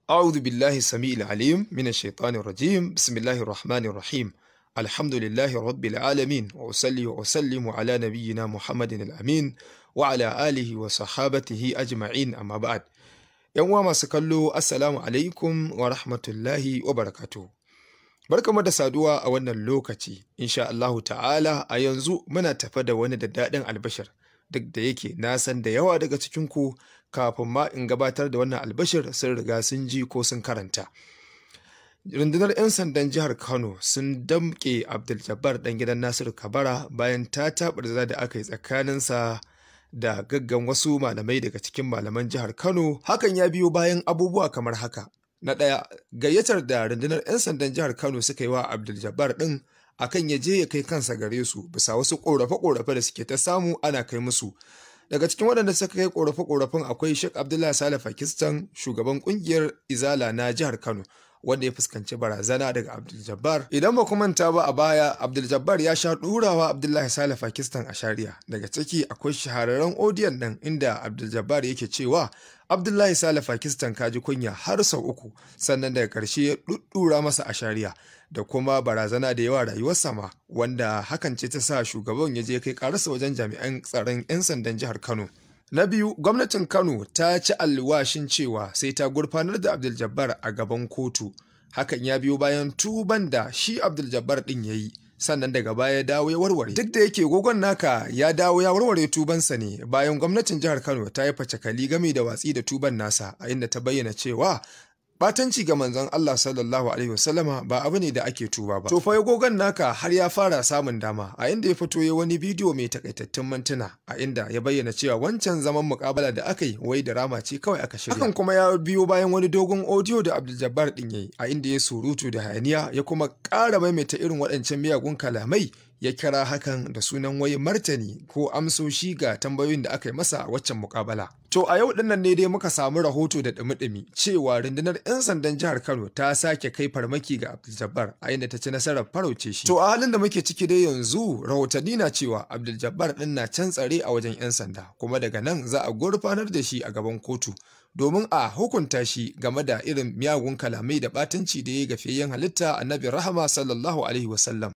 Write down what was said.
أعوذ بالله السميع العليم من الشيطان الرجيم بسم الله الرحمن الرحيم الحمد لله رب العالمين وأصلي وأسلم على نبينا محمد الأمين وعلى آله وصحابته أجمعين أما بعد ‘Yan uwa masu kallo, Assalamu alaikum wa rahmatullahi wa barakatuhu. Barkamu da saduwa a wannan lokaci, insha Allahu ta'ala a yanzu muna tafa da wani da daɗin albashir, duk da yake na san da yawa daga cikinku kafin ma in gabatar da wannan albashir sun riga sun ji ko sun karanta. Rundunar 'yan sandan jihar Kano sun damƙe Abdul Jabbar ɗan gidan Nasiru Kabara bayan ta taɓarza da aka yi tsakaninsa da gaggan wasu malamai daga cikin malaman jihar Kano. Hakan ya biyo bayan abubuwa kamar haka. Na ɗaya, gayyatar da rundunar 'yan sandan jihar Kano suka yi wa Abdul Jabbar ɗin akan ya je ya kai kansa gare su bisa wasu ƙorafe-ƙorafe da suke ta samu ana kai musu. Daga cikin waɗanda suka kai ƙorafe-ƙorafen akwai Sheikh Abdullahi Saleh Pakistan, shugaban ƙungiyar Izala na jihar Kano. wanda ya fuskanci barazana daga Abdul Jabbar. Idan ba ku manta ba a baya, Abdul Jabbar ya sha ɗurawa Abdullahi Saleh Pakistan a shari'a. Daga ciki akwai shahararren odiyon nan inda Abdul Jabbar yake cewa Abdullahi Saleh Pakistan kaji kunya har sau uku, sannan daga ƙarshe ya ɗuɗɗura masa a shari'a. da kuma barazana da yawa rayuwarsa ma wanda hakan ce ta sa shugaban ya je kai ƙararsa wajen jami'an tsaron 'yan sandan jihar Kano. Na biyu, gwamnatin Kano ta ci alwashin cewa sai ta gurfanar da Abdul Jabbar a gaban kotu. Hakan ya biyo bayan tuban da shi Abdul Jabbar ɗin ya yi, sannan daga baya ya dawo ya warware. Duk da yake gogon naka ya dawo ya warware tubansa ne bayan gwamnatin jihar Kano ta yi facakali game da watsi da tuban nasa a inda ta bayyana cewa Batanci ga manzon Allah sallallahu Alaihi wasallama ba abu ne da ake tuba ba. To fa gogon naka har ya fara samun dama a inda ya fito ya wani bidiyo mai takaitattun mintuna a inda ya bayyana cewa wancan zaman mukabala da aka yi wai da rama ce kawai aka shirya. Hakan kuma ya biyo bayan wani dogon audio da Abdul Jabbar din yayi a inda ya surutu da hayaniya ya kuma ƙara maimaita irin waɗancan miyagun kalamai ya kira hakan da sunan wai martani ko amsoshi ga tambayoyin da aka yi masa a waccan mukabala. To a yau dinnan ne dai muka samu rahoto da dumi-dumi cewa rundunar 'yan sandan jihar Kano ta sake kai farmaki ga Abdul Jabbar a inda ta ci nasarar farauce shi. To a halin da muke ciki dai yanzu rahotanni na cewa Abdul Jabbar din na can tsare a wajen 'yan sanda kuma daga nan za a gurfanar da shi a gaban kotu. domin a hukunta shi game da irin miyagun kalamai da batanci da ya gafiyayyen halitta annabi rahama sallallahu alaihi wasallam